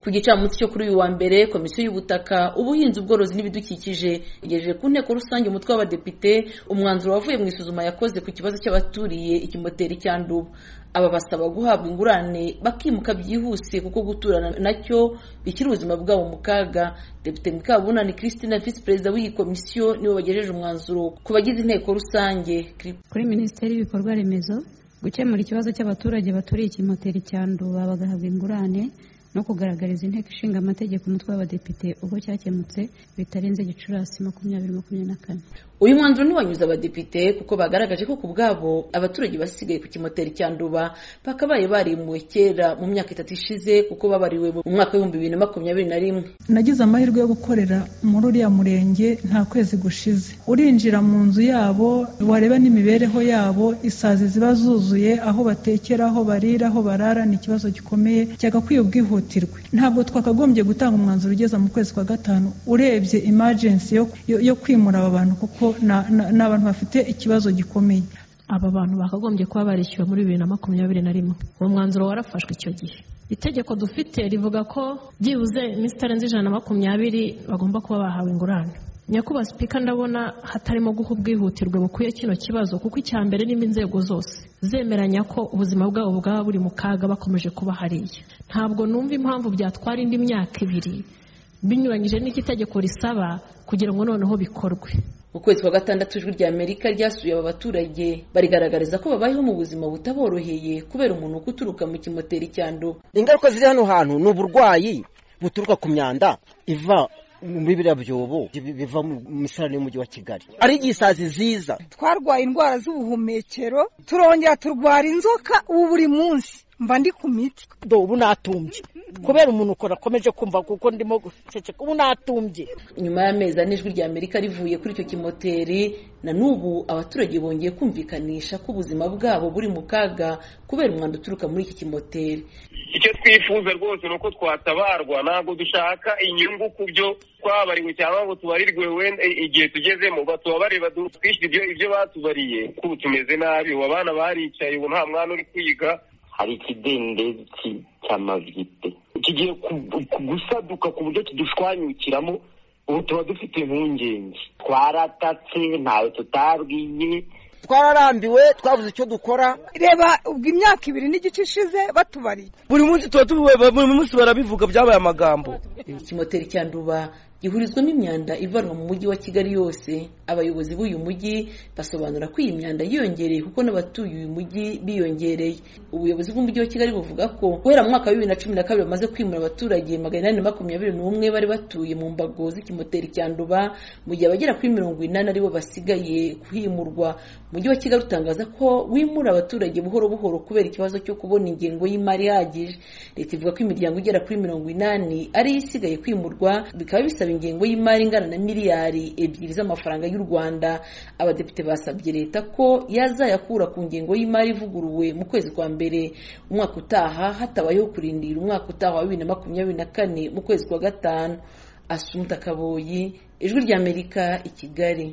ku gicamunsi cyo kuri uyu wa mbere komisiyo y'ubutaka ubuhinzi ubworozi n'ibidukikije igejeje ku nteko rusange umutwe w'abadepite umwanzuro wavuye mu isuzuma yakoze ku kibazo cy'abaturiye ikimoteri cya nduba aba basaba guhabwa ingurane bakimuka byihuse kuko guturana nacyo bishyira ubuzima bwabo mu kaga depite mukabunani christine visi perezida w'iyi komisiyo niwe wagejeje umwanzuro ku bagize inteko rusange kuri minisiteri y'ibikorwa remezo gukemura ikibazo cy'abaturage baturiye ikimoteri cya nduba bagahabwa ingurane no kugaragariza inteko ishinga amategeko umutwe w'abadepite ubwo cyakemutse bitarenze gicurasi makumyabiri makumyabiri na kane uyu mwanzuro ntiwanyuze abadepite kuko bagaragaje ko ku bwabo abaturage basigaye ku kimoteri cya nduba bakabaye barimuwe kera mu myaka itatu ishize kuko babariwe mu mwaka w'ibihumbi bibiri na makumyabiri na rimwe nagize amahirwe yo gukorera muri uriya murenge nta kwezi gushize urinjira mu nzu yabo wareba n'imibereho yabo isazi ziba zuzuye aho batekera aho barira aho barara ni ikibazo gikomeye cyagakwiye ubwihutirwe ntabwo twakagombye gutanga umwanzuro ugeza mu kwezi kwa gatanu urebye imajensi yo kwimura aba bantu kuko ni abantu bafite ikibazo gikomeye aba bantu bakagombye kuba barishyuwe muri bibiri na makumyabiri na rimwe uwo mwanzuro warafashwe icyo gihe itegeko dufite rivuga ko byibuze iminsi itarenze ijana na makumyabiri bagomba kuba bahawe ingurane nyakubahwa sipika ndabona hatarimo guha ubwihutirwe bukwiye kino kibazo kuko icya mbere n'imo inzego zose zemeranya ko ubuzima bwabo bwaba buri mu kaga bakomeje kuba hariya ntabwo numva impamvu byatwara indi myaka ibiri binyuranyije n'icyo itegeko risaba kugira ngo noneho bikorwe mu kwezi kwa gatandatu ijwi rya amerika ryasuye aba baturage barigaragariza ko babayeho mu buzima butaboroheye kubera umuntu uturuka mu kimoteri cyandu ingaruka ziri hano hantu ni uburwayi buturuka ku myanda iva muri biriya byobo biva mu misarane y'umujyi wa kigali ari igisazi ziza twarwaye indwara z'ubuhumekero turongera turwara inzoka ubu buri munsi mba ndi ku miti ubu natumbye kubera umuntu ukora akomeje kumva kuko ndimo guceceka ubu natumbye nyuma y'amezi ane ijwi rya amerika rivuye kuri icyo kimoteri na n'ubu abaturage bongeye kumvikanisha ko ubuzima bwabo buri mu kaga kubera umwanda uturuka muri iki kimoteri icyo twifuza rwose ni uko twatabarwa ntabwo dushaka inyungu ku byo twabariwe cyangwa ngo tubarirwe wenda igihe tugezemo batubabarire twishyura ibyo batubariye kubu tumeze nabi ubu abana baricaye ubu nta mwana uri kwiga hari ikidendezi cy'amavide kigiye gusaduka ku buryo kidushwanyukiramo ubu tuba dufite impungenge twaratatse ntawe tutabwiye twararambiwe twabuze icyo dukora reba ubwo imyaka ibiri n'igice ishize batubariye buri munsi tuba tuba buri munsi barabivuga byabaye amagambo ikimoteri cya nduba gihurizwamo imyanda ivanwa mu mujyi wa kigali yose abayobozi b'uyu mujyi basobanura ko iyi myanda yiyongereye kuko n'abatuye uyu mujyi biyongereye ubuyobozi bw'umujyi wa kigali buvuga ko guhera mu mwaka wa bibiri na cumi na kabiri bamaze kwimura abaturage magana inani makumyabiri n'umwe bari batuye mu mbago z'ikimoteri cya nduba mu gihe abagera kuri mirongo inani aribo basigaye kuhimurwa umujyi wa kigali utangaza ko wimura abaturage buhoro buhoro kubera ikibazo cyo kubona ingengo y'imari ihagije leta ivuga ko imiryango igera kuri mirongo inani ariyo isigaye kwimurwa bikaba bisaba ingengo y'imari ingana na miliyari ebyiri z'amafaranga y'u rwanda abadepite basabye leta ko yazayakura ku ngengo y'imari ivuguruwe mu kwezi kwa mbere umwaka utaha hatabayeho kurindira umwaka utaha wa bibiri na makumyabiri na kane mu kwezi kwa gatanu asumuta kaboyi ijwi ry'amerika i kigali